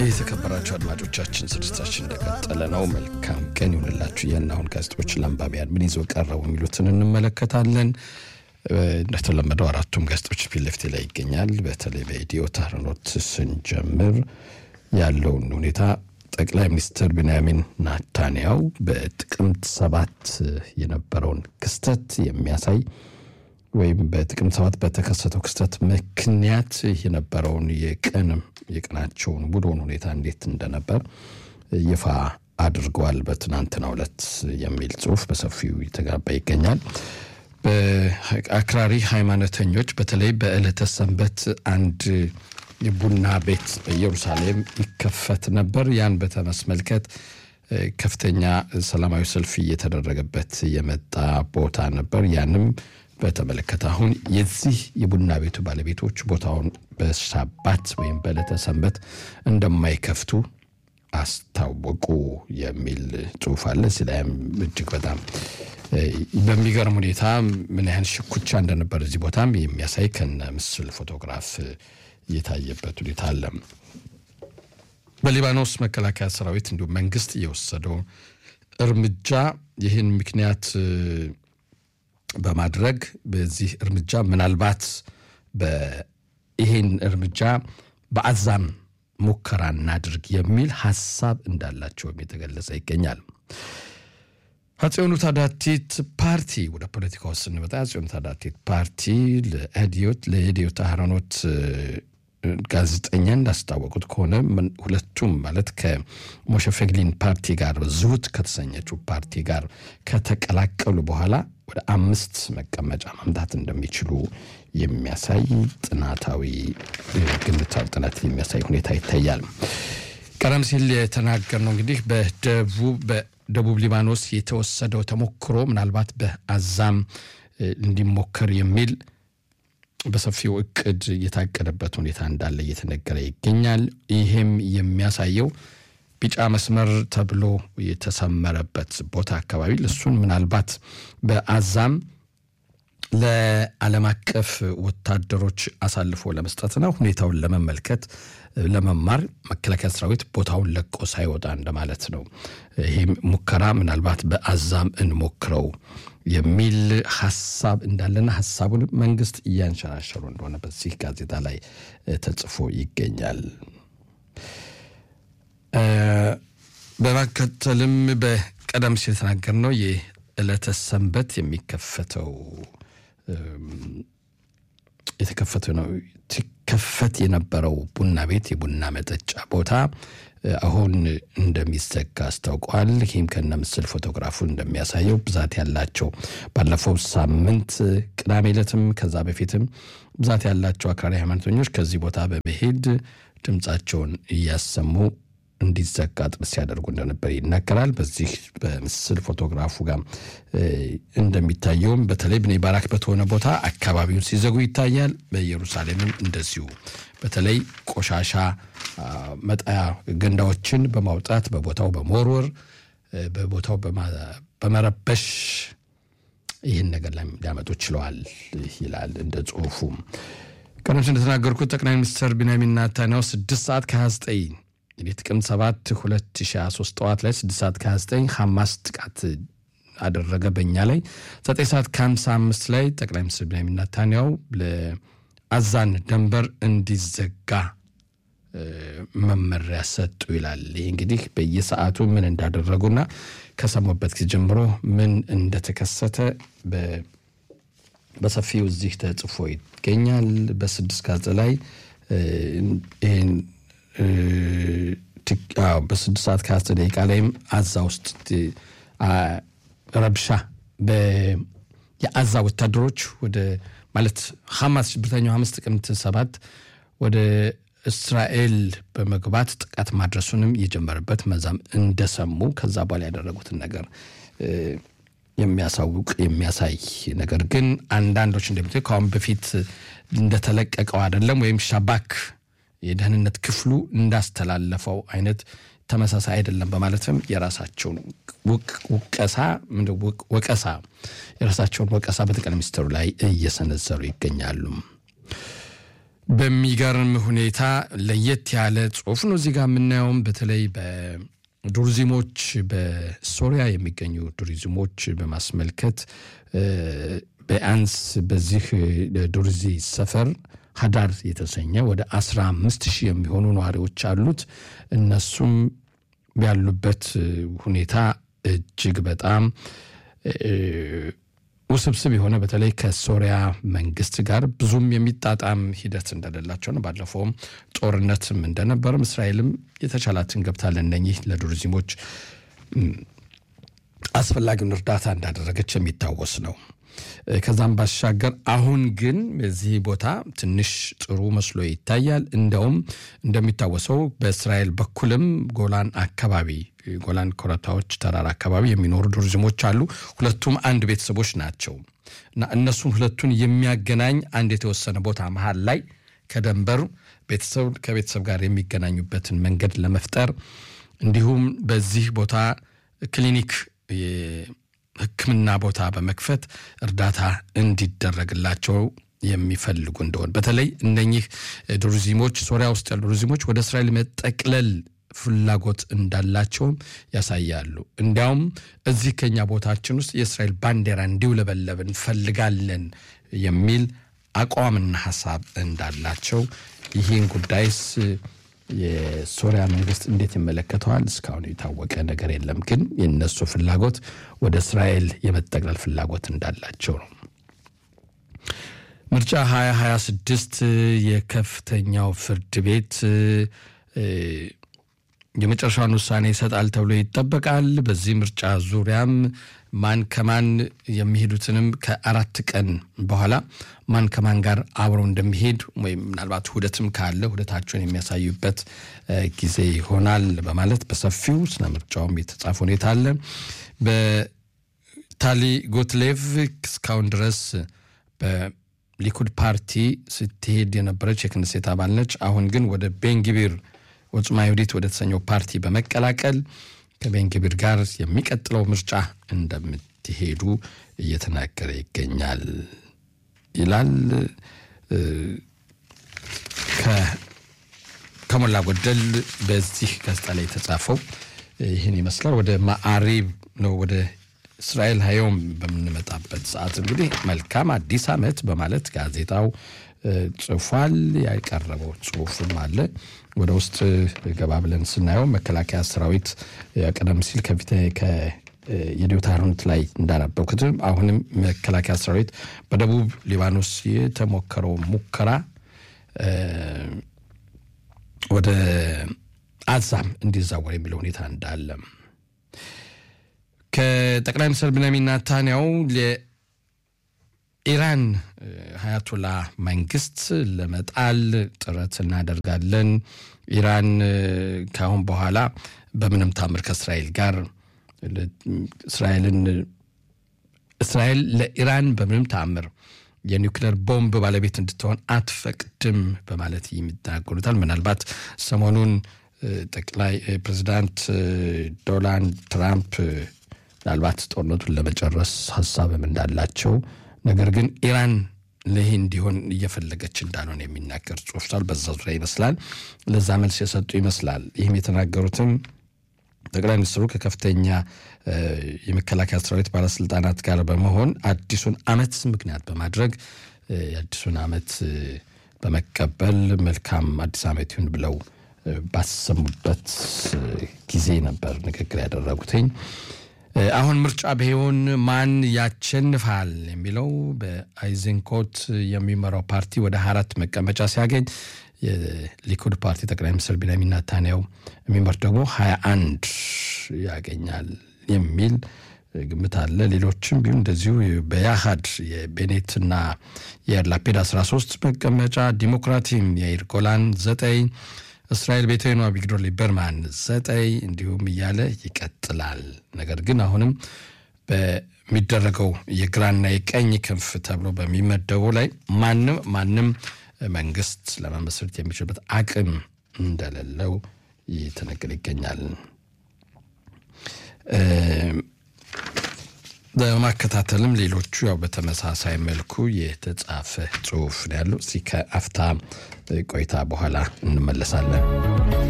የተከበራችሁ አድማጮቻችን ስርጭታችን እንደቀጠለ ነው። መልካም ቀን ይሁንላችሁ። ይህን አሁን ጋዜጦች ለአንባቢያን ምን ይዘው ቀረቡ የሚሉትን እንመለከታለን። እንደተለመደው አራቱም ጋዜጦች ፊት ለፊቴ ላይ ይገኛል። በተለይ በኢትዮ ታህርኖት ስንጀምር ያለውን ሁኔታ ጠቅላይ ሚኒስትር ቢንያሚን ናታንያው በጥቅምት ሰባት የነበረውን ክስተት የሚያሳይ ወይም በጥቅምት ሰባት በተከሰተው ክስተት ምክንያት የነበረውን የቀን የቀናቸውን ውሎን ሁኔታ እንዴት እንደነበር ይፋ አድርገዋል። በትናንትናው ዕለት የሚል ጽሁፍ በሰፊው የተጋባ ይገኛል። በአክራሪ ሃይማኖተኞች በተለይ በዕለተ ሰንበት አንድ የቡና ቤት በኢየሩሳሌም ይከፈት ነበር። ያን በተመስመልከት ከፍተኛ ሰላማዊ ሰልፍ እየተደረገበት የመጣ ቦታ ነበር። ያንም በተመለከተ አሁን የዚህ የቡና ቤቱ ባለቤቶች ቦታውን በሻባት ወይም በዕለተ ሰንበት እንደማይከፍቱ አስታወቁ የሚል ጽሁፍ አለ። እዚህ ላይም እጅግ በጣም በሚገርም ሁኔታ ምን ያህል ሽኩቻ እንደነበር እዚህ ቦታም የሚያሳይ ከነ ምስል ፎቶግራፍ የታየበት ሁኔታ አለ። በሊባኖስ መከላከያ ሰራዊት እንዲሁም መንግስት እየወሰደው እርምጃ ይህን ምክንያት በማድረግ በዚህ እርምጃ ምናልባት ይህን እርምጃ በአዛም ሙከራ እናድርግ የሚል ሀሳብ እንዳላቸውም የተገለጸ ይገኛል። አፄዮኑ ታዳቲት ፓርቲ ወደ ፖለቲካ ውስጥ ስንመጣ አፄዮኑ ታዳቲት ፓርቲ ለህዲዮት ለህዲዮት አህረኖት ጋዜጠኛ እንዳስታወቁት ከሆነ ሁለቱም ማለት ከሞሸ ፌግሊን ፓርቲ ጋር ዝሁት ከተሰኘችው ፓርቲ ጋር ከተቀላቀሉ በኋላ ወደ አምስት መቀመጫ ማምጣት እንደሚችሉ የሚያሳይ ጥናታዊ ግምታዊ ጥናት የሚያሳይ ሁኔታ ይታያል። ቀደም ሲል የተናገርነው እንግዲህ በደቡብ ሊባኖስ የተወሰደው ተሞክሮ ምናልባት በአዛም እንዲሞከር የሚል በሰፊው እቅድ የታቀደበት ሁኔታ እንዳለ እየተነገረ ይገኛል። ይህም የሚያሳየው ቢጫ መስመር ተብሎ የተሰመረበት ቦታ አካባቢ እሱን ምናልባት በአዛም ለዓለም አቀፍ ወታደሮች አሳልፎ ለመስጠትና ሁኔታውን ለመመልከት ለመማር መከላከያ ሰራዊት ቦታውን ለቆ ሳይወጣ እንደማለት ነው። ይህም ሙከራ ምናልባት በአዛም እንሞክረው የሚል ሀሳብ እንዳለና ሀሳቡን መንግስት እያንሸራሸሩ እንደሆነ በዚህ ጋዜጣ ላይ ተጽፎ ይገኛል። በመከተልም በቀደም ሲል የተናገርነው የዕለተ ሰንበት የሚከፈተው የተከፈተ ነው ሲከፈት የነበረው ቡና ቤት የቡና መጠጫ ቦታ አሁን እንደሚዘጋ አስታውቋል። ይህም ከነ ምስል ፎቶግራፉን እንደሚያሳየው ብዛት ያላቸው ባለፈው ሳምንት ቅዳሜ ዕለትም ከዛ በፊትም ብዛት ያላቸው አክራሪ ሃይማኖተኞች ከዚህ ቦታ በመሄድ ድምፃቸውን እያሰሙ እንዲዘጋ ጥረት ሲያደርጉ እንደነበር ይናገራል። በዚህ በምስል ፎቶግራፉ ጋር እንደሚታየውም በተለይ ብኔ ባራክ በተሆነ ቦታ አካባቢውን ሲዘጉ ይታያል። በኢየሩሳሌምም እንደዚሁ በተለይ ቆሻሻ መጣያ ገንዳዎችን በማውጣት በቦታው በመወርወር በቦታው በመረበሽ ይህን ነገር ላይ ሊያመጡ ችለዋል ይላል እንደ ጽሁፉ። ቀደም ሲል እንደተናገርኩት ጠቅላይ ሚኒስትር ቢንያሚን ኔታንያሁ ስድስት ሰዓት ከ29 እንግዲህ ጥቅምት 7 2023 ጠዋት ላይ 6 ሰዓት ከ29 ሐማስ ጥቃት አደረገ በእኛ ላይ 9 ሰዓት ከ55 ላይ ጠቅላይ ሚኒስትር ቢንያሚን ኔታንያሁ ለአዛን ደንበር እንዲዘጋ መመሪያ ሰጡ ይላል። ይህ እንግዲህ በየሰዓቱ ምን እንዳደረጉና ከሰሙበት ጊዜ ጀምሮ ምን እንደተከሰተ በሰፊው እዚህ ተጽፎ ይገኛል። በስድስት ጋዜጣ ላይ ይህን በስድስት ሰዓት ከአስር ደቂቃ ላይም አዛ ውስጥ ረብሻ የአዛ ወታደሮች ወደ ማለት ሐማስ ሽብርተኛው ሐማስ ጥቅምት ሰባት ወደ እስራኤል በመግባት ጥቃት ማድረሱንም የጀመረበት መዛም እንደሰሙ ከዛ በኋላ ያደረጉትን ነገር የሚያሳውቅ የሚያሳይ ነገር ግን አንዳንዶች እንደሚት ከአሁን በፊት እንደተለቀቀው አይደለም ወይም ሻባክ የደህንነት ክፍሉ እንዳስተላለፈው አይነት ተመሳሳይ አይደለም በማለትም የራሳቸውን ውቀሳ ወቀሳ የራሳቸውን ወቀሳ በጠቅላይ ሚኒስትሩ ላይ እየሰነዘሩ ይገኛሉ። በሚገርም ሁኔታ ለየት ያለ ጽሁፍ ነው እዚህ ጋር የምናየውም በተለይ በዱርዚሞች በሶሪያ የሚገኙ ዱርዚሞች በማስመልከት ቢያንስ በዚህ ዱርዚ ሰፈር ሀዳር የተሰኘ ወደ አስራ አምስት ሺህ የሚሆኑ ነዋሪዎች አሉት። እነሱም ያሉበት ሁኔታ እጅግ በጣም ውስብስብ የሆነ በተለይ ከሶሪያ መንግስት ጋር ብዙም የሚጣጣም ሂደት እንደሌላቸው ነው። ባለፈውም ጦርነትም እንደነበርም እስራኤልም የተቻላትን ገብታ ለእነኚህ ለዱርዚሞች አስፈላጊውን እርዳታ እንዳደረገች የሚታወስ ነው። ከዛም ባሻገር አሁን ግን በዚህ ቦታ ትንሽ ጥሩ መስሎ ይታያል። እንደውም እንደሚታወሰው በእስራኤል በኩልም ጎላን አካባቢ ጎላን ኮረታዎች ተራራ አካባቢ የሚኖሩ ዱርዝሞች አሉ። ሁለቱም አንድ ቤተሰቦች ናቸው እና እነሱን ሁለቱን የሚያገናኝ አንድ የተወሰነ ቦታ መሀል ላይ ከደንበር ቤተሰብ ከቤተሰብ ጋር የሚገናኙበትን መንገድ ለመፍጠር እንዲሁም በዚህ ቦታ ክሊኒክ ሕክምና ቦታ በመክፈት እርዳታ እንዲደረግላቸው የሚፈልጉ እንደሆን በተለይ እነኚህ ዱርዚሞች ሶሪያ ውስጥ ያሉ ዱርዚሞች ወደ እስራኤል መጠቅለል ፍላጎት እንዳላቸውም ያሳያሉ። እንዲያውም እዚህ ከኛ ቦታችን ውስጥ የእስራኤል ባንዲራ እንዲውለበለብ እንፈልጋለን የሚል አቋምና ሀሳብ እንዳላቸው ይህን ጉዳይስ የሶሪያ መንግስት እንዴት ይመለከተዋል? እስካሁን የታወቀ ነገር የለም። ግን የነሱ ፍላጎት ወደ እስራኤል የመጠቅለል ፍላጎት እንዳላቸው ነው። ምርጫ 2026 የከፍተኛው ፍርድ ቤት የመጨረሻውን ውሳኔ ይሰጣል ተብሎ ይጠበቃል። በዚህ ምርጫ ዙሪያም ማን ከማን የሚሄዱትንም ከአራት ቀን በኋላ ማን ከማን ጋር አብረው እንደሚሄድ ወይም ምናልባት ውህደትም ካለ ውህደታቸውን የሚያሳዩበት ጊዜ ይሆናል በማለት በሰፊው ስለ ምርጫውም የተጻፈ ሁኔታ አለ። በታሊ ጎትሌቭ እስካሁን ድረስ በሊኩድ ፓርቲ ስትሄድ የነበረች የክንሴት አባል ነች። አሁን ግን ወደ ቤንግቢር ወጽማ ይሁዲት ወደ ተሰኘው ፓርቲ በመቀላቀል ከቤንግቢር ጋር የሚቀጥለው ምርጫ እንደምትሄዱ እየተናገረ ይገኛል ይላል። ከሞላ ጎደል በዚህ ጋዜጣ ላይ የተጻፈው ይህን ይመስላል። ወደ ማዕሪብ ነው ወደ እስራኤል ሀዮም በምንመጣበት ሰዓት እንግዲህ መልካም አዲስ ዓመት በማለት ጋዜጣው ጽፏል። ያቀረበው ጽሁፍም አለ። ወደ ውስጥ ገባ ብለን ስናየው መከላከያ ሰራዊት ቀደም ሲል ከፊት የዲዮታሮንት ላይ እንዳነበብኩት አሁንም መከላከያ ሰራዊት በደቡብ ሊባኖስ የተሞከረው ሙከራ ወደ አዛም እንዲዛወር የሚለው ሁኔታ እንዳለ ከጠቅላይ ሚኒስትር ብንያሚን ኔታንያሁ ኢራን ሀያቶላ መንግስት ለመጣል ጥረት እናደርጋለን። ኢራን ከአሁን በኋላ በምንም ታምር ከእስራኤል ጋር እስራኤልን እስራኤል ለኢራን በምንም ታምር የኒውክሌር ቦምብ ባለቤት እንድትሆን አትፈቅድም በማለት የሚናገሩታል። ምናልባት ሰሞኑን ጠቅላይ ፕሬዚዳንት ዶናልድ ትራምፕ ምናልባት ጦርነቱን ለመጨረስ ሀሳብም እንዳላቸው ነገር ግን ኢራን ይህ እንዲሆን እየፈለገች እንዳልሆነ የሚናገር ጽሑፍ ሳል በዛ ዙሪያ ይመስላል ለዛ መልስ የሰጡ ይመስላል። ይህም የተናገሩትም ጠቅላይ ሚኒስትሩ ከከፍተኛ የመከላከያ ሰራዊት ባለስልጣናት ጋር በመሆን አዲሱን ዓመት ምክንያት በማድረግ የአዲሱን ዓመት በመቀበል መልካም አዲስ ዓመት ይሁን ብለው ባሰሙበት ጊዜ ነበር ንግግር ያደረጉትኝ። አሁን ምርጫ ቢሆን ማን ያሸንፋል የሚለው በአይዘንኮት የሚመራው ፓርቲ ወደ አራት መቀመጫ ሲያገኝ የሊኩድ ፓርቲ ጠቅላይ ሚኒስትር ቢንያሚን ኔታንያሁ የሚመር ደግሞ ሀያ አንድ ያገኛል የሚል ግምት አለ። ሌሎችም ቢሆን እንደዚሁ በያሃድ የቤኔትና የያር ላፔድ 13 መቀመጫ፣ ዲሞክራቲም የያይር ጎላን ዘጠኝ እስራኤል ቤተኗ ቪግዶር ሊበርማን ዘጠኝ እንዲሁም እያለ ይቀጥላል። ነገር ግን አሁንም በሚደረገው የግራና የቀኝ ክንፍ ተብሎ በሚመደቡ ላይ ማንም ማንም መንግስት ለመመስረት የሚችልበት አቅም እንደሌለው ይተነገር ይገኛል። በማከታተልም ሌሎቹ ያው በተመሳሳይ መልኩ የተጻፈ ጽሁፍ ነው ያለው። እዚህ ከአፍታ ቆይታ በኋላ እንመለሳለን።